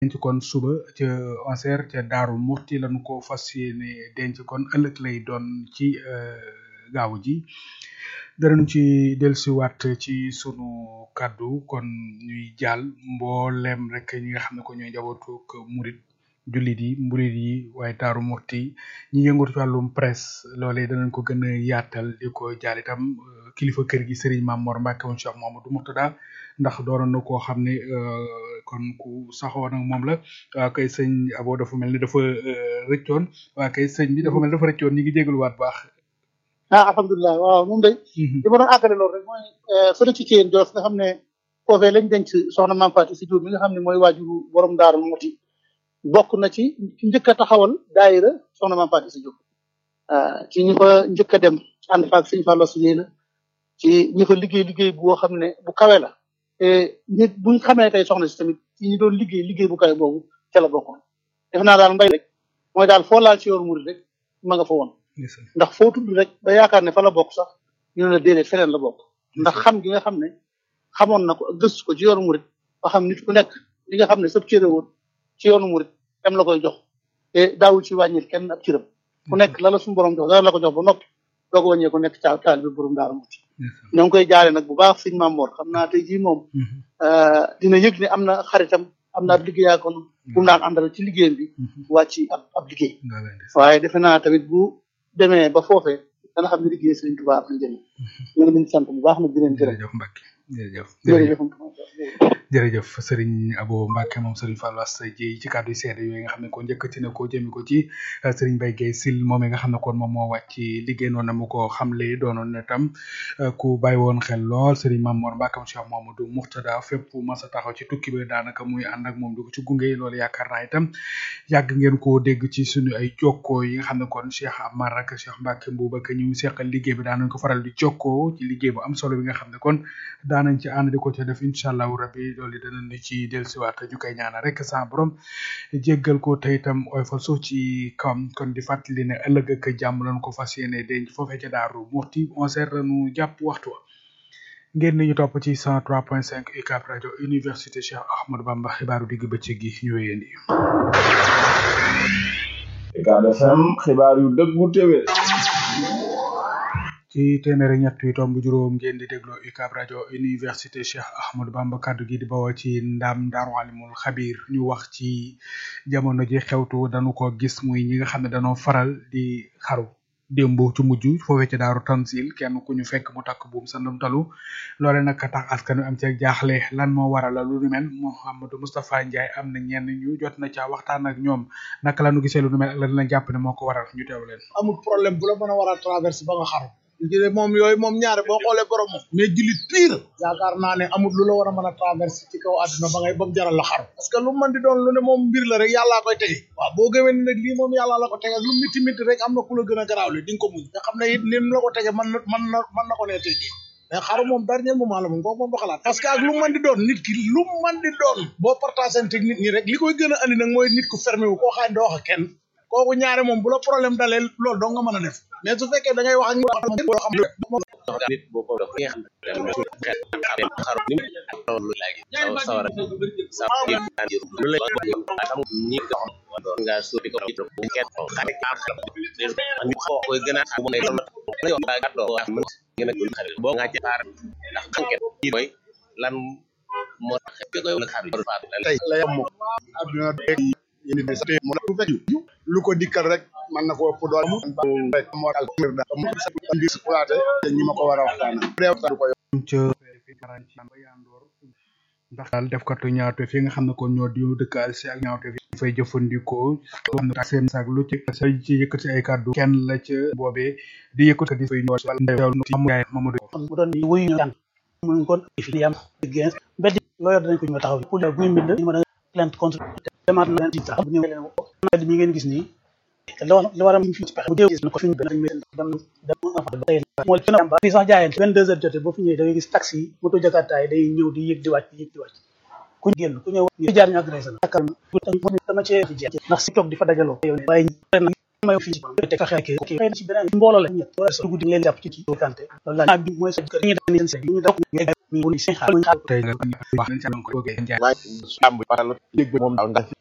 denc kon suba ca onser ca Daaru Muxti lañu ko fas yéene denc kon ëllëg lay doon ci gaaw ji danañu ci dellusiwaat ci sunu kàddu kon ñuy jàll mboolem rek ñi nga xam ne ko ñooy njabootuk murit jullit yi murit yi waaye Daaru Muxti ñi yëngatu ci wàllum presse loolee danañ ko gën a yaatal di ko jaal itam kilifa kër gi Serigne Mame Mor Mbacke woon Cheikh Mamadou Mourtada ndax dooroon na koo xam ne kon ku saxoo nag moom la waa kay sëñ Abo dafa mel ni dafa rëccoon waa kay sëñ bi dafa mel ni dafa rëccoon ñi ngi jégaluwaat baax. ah alhamdulilah waaw moom day li ma doon àggale loolu rek mooy fële ci Thièyène Jolof nga xam ne foofee lañ denc soxna Mame Fatou si Diop mi nga xam ne mooy waajuru borom Daaru Muxti bokk na ci ci njëkk a taxawal daayira soxna Mame Fatou si Diop ci ñi fa njëkk a dem ànd faak sëñ Fallou Seye la ci ñi fa liggéey liggéey boo xam ne bu kawe la te nit buñ xamee tey soxna si tamit ci ñi doon liggéey liggéey bu kawe boobu ca la bokkoon def naa daal mbay rek mooy daal foo laal ci yoonu murid rek ma nga fa woon ndax foo tudd rek ba yaakaar ne fa la bokk sax ñu ne la déedéet feneen la bokk ndax xam gi nga xam ne xamoon na ko ak gëstu ko ci yoonu murid ba xam nit ku nekk li nga xam ne sab cëre woon ci yoonu murid dem la koy jox te daawul ci wàññil kenn ab cëram ku nekk la la suñu borom jox dara la ko jox ba noppi doog a wàññee ku nekk ca taal bi borom Daaru Muxti ñoo ngi koy jaale nag bu baax sëñ Mame Mor xam naa tey jii moom dina yëg ne am na xaritam am na ab liggéeyaa kon bu mu daan àndal ci liggéeyam bi wàcc ab ab liggéey waaye defe naa tamit bu demee ba foofee dana xam ne liggéey Sëriñ Tuubaa am na njëriñ ñu ngi leen di sant bu baax nag di leen gërëm jërëjëf Mbacke jërëjëf jërëjëf jërëjëf Serigne Abo Mbacke moom Serigne Fallou Asta Dieye ci kàddu yu seede yooyu nga xam ne kon njëkkati na ko jëmi ko ci Serigne Mbaye Guèye Sil moom nga xam ne kon moom moo wàcc liggéey noonu na mu ko xamle doonoon na tam ku bàyyi woon xel lool Serigne Mame Mor Mbacke Cheikh Mamadou Mourtada fépp mas a taxaw ci tukki bi daanaka muy ànd ak moom di ko ci gunge loolu yaakaar naa itam yàgg ngeen koo dégg ci suñu ay jokkoo yi nga xam ne kon Cheikh Amar ak Cheikh Mbacke Mbouba ak ñu seqal liggéey bi daanañ ko faral di jokkoo ci liggéey bu am solo bi nga xam ne kon daanañ ci ànd di ko ca def incha allahu rabbi loolu danañ ci dellusiwaat ñu koy ñaanal rek sa borom jéggal ko te itam oy fa suuf ci kawam kon di fàttali ne ëllëg ak jàmm lañ ko fas yéene denc foofee ca Daaru Muxti onze heures lañu jàpp waxtu wa ngeen ni ñu topp ci 103.5 UCAB rajo université Cheikh Ahmadou Bamba xibaaru digg bëccëg gi ñu wéyandi. UCAB FM xibaar yu dëggu téwé ci téeméer ñett yu tomb juróom ngeen di dégloo UCAB rajo université Cheikh Ahmadou Bamba kaddu gi di bawoo ci ndam Daaru Alimul Xabir ñu wax ci jamono ji xewtu dañu ko gis muy ñi nga xam ne dañoo faral di xaru démb ci mujj foofee ci daaru tansil kenn ku ñu fekk mu takk buum sa ndamtalu loole nag tax askan wi am ci jaaxle lan moo waral lu nu mel Mouhamadou Moustapha Ndiaye am na ñenn ñu jot na caa waxtaan ak ñoom naka la nu gisee lu nu mel ak lan la jàpp ne moo ko waral ñu teew leen. amul problème bu la mën a war a traverse ba nga xaru jële moom yooyu moom ñaare boo xoolee borom moom mais jullit pire yaakaar naa ne amul lu la war a mën a traverse ci kaw àdduna ba ngay ba mu jaral la xaru parce que lu mën di doon lu ne moom mbir la rek yàllaa koy tege waaw boo gëmee ne nag lii moom yàllaa la ko tege lu miti miti rek am na ku la gën a garaawle di nga ko muñ nga xam ne it lim la ko tege mën na mën na mën na ko nee tege mais xaru moom dernier moment la moom kooku moom du xalaat parce que ak lu mën di doon nit ki lu mën di doon boo partagé ak nit ñi rek li koy gën a andi nag mooy nit ku fermé wu koo xam ne doo wax ak kenn kooku ñaare moom bu la problème dalee loolu doo nga mën a def mais su fekkee da ngay wax ak ñu xam nit boo ko def xam xaru ni loolu léegi sawara sa lu lay xam ñi nga sotti ko bu kenn xare ñu xaw koy gën a xam ne la yo ba gatto wax mën gën a xare boo nga ci xaar ndax xanket yi mooy lan moo tax koy wala xaar tey la yam aduna yéen di sate mo la fekk lu ko dikkal rek man na ko ëpp doole mu rek mo dal mir da mo sa indi exploité te ñi ma ko war a waxtaan réew ta ko ndax daal def katu ñaawte fi nga xam ne kon ñoo di dëkkaal si ak ñaawte fi fay jëfandikoo xam ne seen saag lu ci say ci yëkkati ay kàddu kenn la ca boobee di yëkkati di fay ñëw ci Mamadou mu doon wuyu ñu kan mu kon fi yam gens mbedd loo yor dañ ko ñu taxaw pour bu ñu bind ñu mën a plainte contre demaat na leen sax bu ñëwee leen mbedd mi ngeen gis nii li war li war a fi ci pexe bu dee gis na ko fi ñu benn dem dem tey moo gën a fii sax jaayeen vingt deux heures jotee boo fi ñëwee da ngay gis taxi yi moto jakarta yi day ñëw di yëg di wàcc di yëg di wàcc ku génn ku ñëw ñu jaar ñu agressé na takkal dama cee ci jeex ndax si toog di fa dajaloo yow ne waaye nag may fii ci te fexe ak kii xëy na ci beneen mbooloo la ñett wala sa guddi leen jàpp ci ci kante loolu la bi mooy sa kër ñu dañ seen ñu daw mi ngi xaar tey nga wax nañ ci am ko bëggee jaay waaye su am bi faral dégg moom daaw ndax